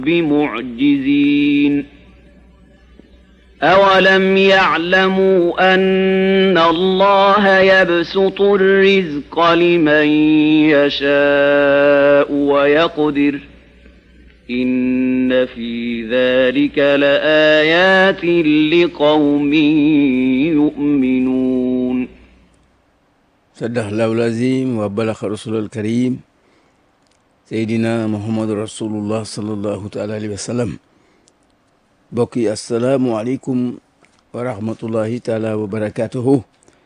بمعجزين أولم يعلموا أن الله يبسط الرزق لمن يشاء ويقدر إن في ذلك لآيات لقوم يؤمنون صدق الله العظيم وبلغ رسول الكريم seydina muhammadu rasulullah sallallahu taala alayhi wa sallam mbokk yi asalaamualeykum wa rahmatullahi taala wa barakatuhu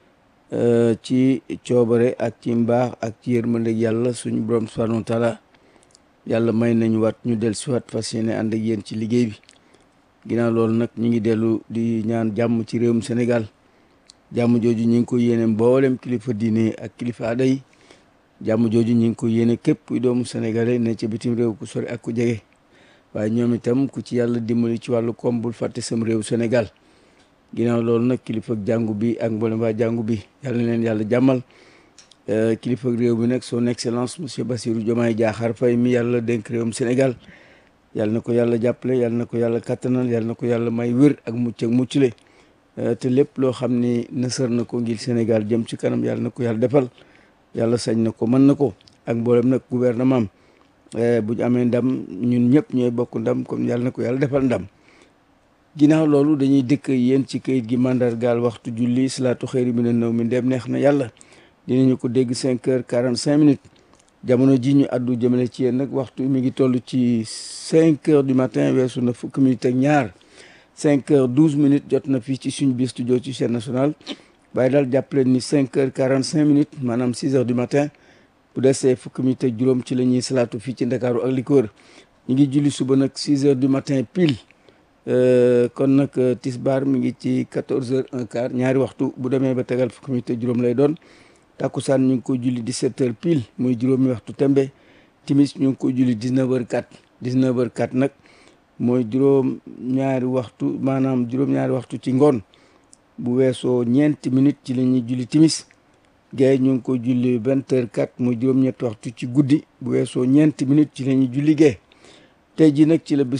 ci coobare ak ci mbaax ak ci yërmande yàlla suñu borom subhanahu wa taala yàlla may nañu wat ñu del si wat fas yéene ànd ak yéen ci liggéey bi ginnaaw loolu nag ñu ngi dellu di ñaan jàmm ci réewum Sénégal jàmm jooju ñu ngi ko yéene mboolem kilifa diine ak kilifa aada yi jàmm jooju ñu ngi ko yéene képp kuy doomu sénégalais ne ci bitim réew ku sori ak ku jege waaye ñoom itam ku ci yàlla dimbali ci wàllu koom bul fàtte sam réew Sénégal ginnaaw loolu nag kilifa jàngu bi ak mboolem waa jàngu bi yàlla na leen yàlla jàmmal kilifa réew bi nag son excellence monsieur Bassirou Diomaye Diakhar Faye mi yàlla dénk réewum Sénégal yàlla na ko yàlla jàppale yàlla na ko yàlla kattanal yàlla na ko yàlla may wér ak mucc ak muccule te lépp loo xam ni nësër na ko ngir Sénégal jëm ci kanam yàlla na ko yàlla defal yàlla sañ na ko mën na ko ak mboolem nag gouvernement am bu ñu amee ndam ñun ñëpp ñooy bokk ndam comme yàlla na ko yàlla defal ndam ginnaaw loolu dañuy dëkk yéen ci kayit gi mandargaal waxtu julli salaatu xëyri mi ne naw mi ndem neex na yàlla dinañu ko dégg cinq heures quarante cinq minutes jamono ji ñu addu jëmale ci yéen nag waxtu mi ngi toll ci cinq heures du matin weesu na fukki minutes ak ñaar cinq heures douze minutes jot na fii ci suñu biir studio ci chaîne nationale waaye daal jàppaleen ni cinq heures quarante cinq minutes maanaam six heures du matin bu desee fukki minutes ak juróom ci la ñuy salaatu fii ci ndakaaru ak li ko wër ñu ngi julli suba nag six heures du matin pile kon nag tisbaar mi ngi ci quatorze heures un quart ñaari waxtu bu demee ba tegal fukki minutes ak juróom lay doon takkusaan ñu ngi ko julli dix-sept heures pile muy juróomi waxtu tembe timis ñu ngi ko julli dix-neuf heures quatre dix-neuf heures quatre nag mooy juróom ñaari waxtu maanaam juróom ñaari waxtu ci ngoon bu weesoo ñeenti minutes ci la ñuy julli timis gay ñu ngi ko julli vingt heures quatre muy juróom-ñetti waxtu ci guddi bu weesoo ñeenti minutes ci la ñuy julli gay tey ji nag ci la bis